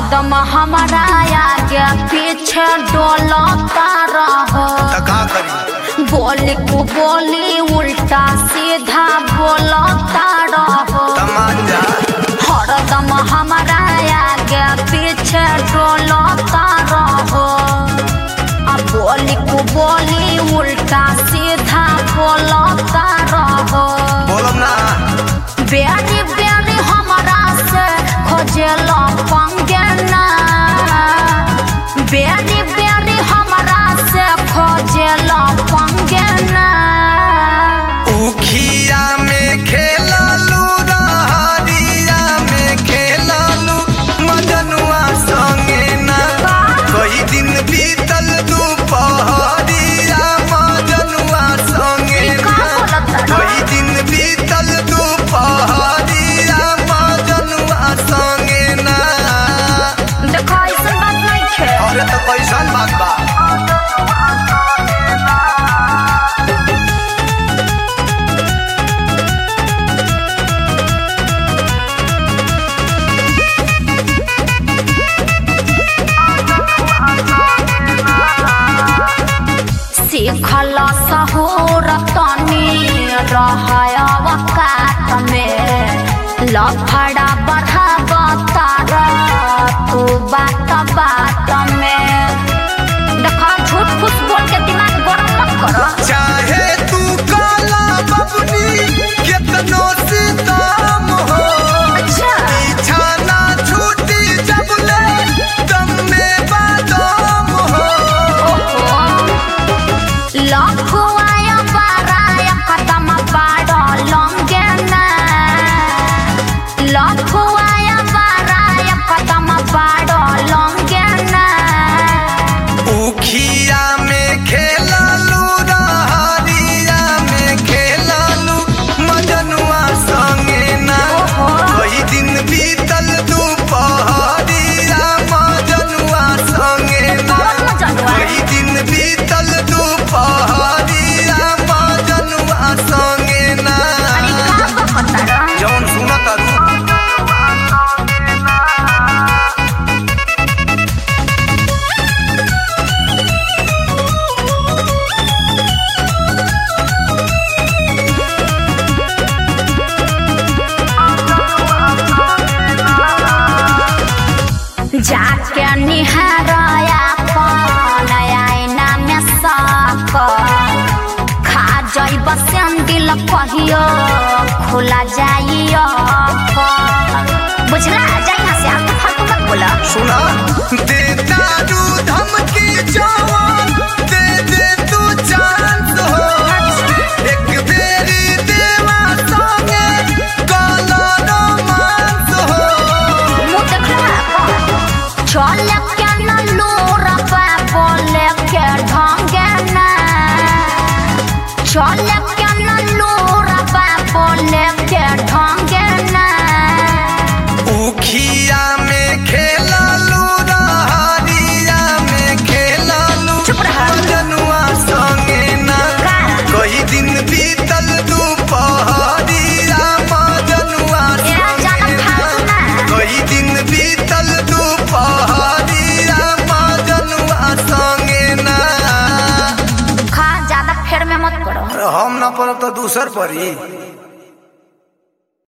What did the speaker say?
हरदम हमारा आगे पीछे डोलता रहो त का करी बोली को बोली उल्टा सीधा बोलता रहो तमान जा हरदम हमारा आगे पीछे डोलता रहो अब बोली को बोली उल्टा सीधा बोलता रहो बोलम ना बेरी बेरी हमारा से खोजेल पंगे ना बेरी बेरी हमारा से खोजेल पंगे ना उखिया में खेललू रहरिया में खेललू मजनुआ संगे ना कई दिन बीतल दुपहरिया मजनुआ संगे का ना बोलत रहा? कई दिन बीतल दुपहरिया मजनुआ संगे ना देखो ऐसा बात नहीं है अरे तो कैसन बात बा सीखल सहूर तनी रहय वकात में लफड़ा बढ़ावता तू बात बात में देखो झूठ फूस बोल के दिमाग गरम मत करो चाहे तू काला बबनी कितनो सीताम हो अच्छा पीछा ना छूटी जब ले दम में बादाम हो लखुआय बाराय कदम बाड़ लंगे ना लखुआय बाराय कदम बाड़ लंगे ना उखिया में खेललू रहरिया में खेललू मजनुआ संगे ना कई दिन बीतल दुपहरिया मजनुआ संगे ना कौन मजनुआ? कई दिन बीतल दुपहरिया मजनुआ संगे ना अरे का बकता रह? जौन सुनत अरू जाके निहारया कौन आईना में साक खा जइब सेंदिल कहियो खुला जाइयो बुझला जा यहाँ से आप फालतू मत बोला सुना दे दारू धमकी जवान दे दे तू चांस हो एक बेरी देवा संगे काला रोमांस हो मुँह देखला चल के न लूर पे बोले के ढंगे ना चल के न लूर पे बोले के ढंगे ना उखिया में खेललू रहरिया में खेललू चुप रहा। जनुआ संगे ना का? कई दिन बीतल दुपहरिया मजनुआ ए, जाना फालतू ना। कई दिन बीतल दुपहरिया मजनुआ संगे ना खा ज्यादा फेर में मत पड़ो हम ना पड़ब तो दूसर पड़ी